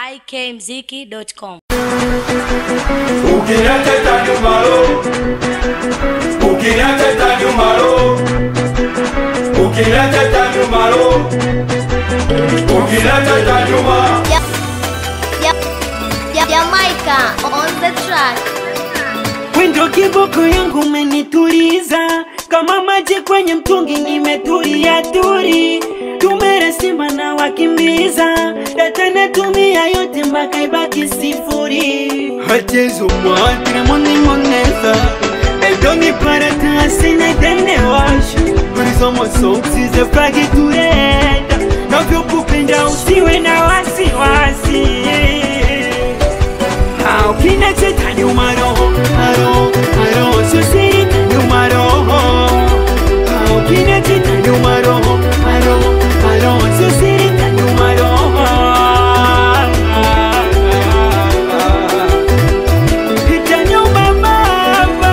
ikmziki.com. Ukiniacha itaniuma roho, ukiniacha itaniuma roho, ukiniacha itaniuma roho, ukiniacha itaniuma Ja- Ja- Jamaica on the track. Wendo kiboko yangu umenituliza kama maji kwenye mtungi, nimetulia turi. Tumeresima na wakimbiza data natumia yote mpaka ibaki sifuri. Hachezo mwatire mone moneza Edoni para tasina tene washa Horizon moso usize fragi turenda Navyokupenda usiwe na wasiwasi Ah, ukina cheta nyuma roho aro aro susiri nyuma roho Ah, ukina cheta nyuma roho aro aro susiri nyuma roho Pita nyuma mama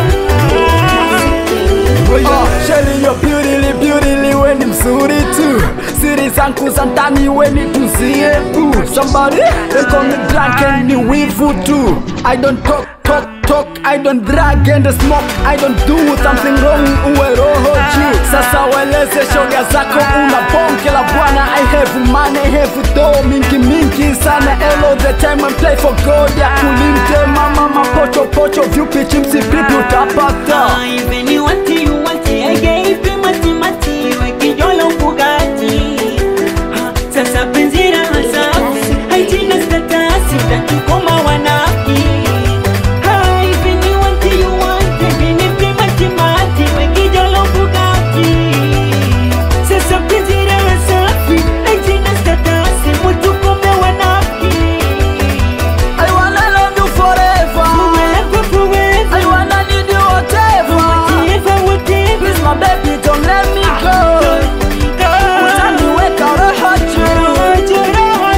Oh, Shelly, you're beautifully, beautifully, we ni mzuri tu siri zangu za ndani we ni tuzie tu somebody they call me drunk and ni wivu tu I don't talk talk talk I don't drag and smoke I don't do something wrong uwe roho juu sasa weleze shoga zako una bonge la bwana I have money I have dough mingi mingi sana all the time I play for God ya kulinde mama mapocho pocho vyupi chipsi vipi utapata Even you want it, you want it. I gave you mati mati, wakijolo Bugatti. Ah, Sasa penzi la safi, haijina statasi, takikoma wanafiki. Ah, even you want it, you want it. Nipe mati mati, wakijolo Bugatti. Sasa penzi la safi, haijina statasi, mutukome wanafiki. I wanna love you forever Forever, forever. I wanna need you whatever Whatever, whatever. Please my baby don't let me go Utaniweka roho juu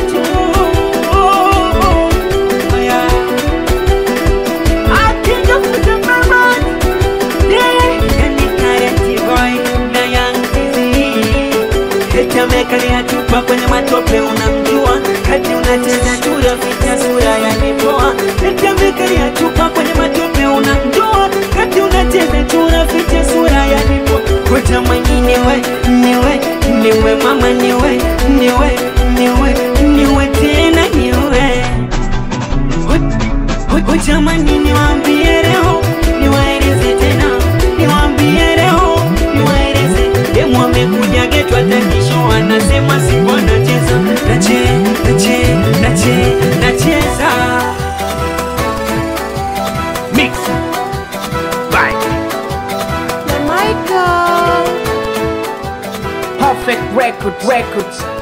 Chupa kwenye matope unamjua kati unacheza chura vita sura ya nipoa Nitamekalia chupa kwenye matope unamjua kati unacheza chura vita sura ya nipoa Koja mwingine we niwe niwe mama niwe niwe niwe niwe tena niwe Jamani niwaambie leo niwaeleze tena niwaambie leo niwaeleze demu amekuja getu atakisho anasema siku anacheza nache nache nache nacheza Mix Bye Jamaica. Perfect record records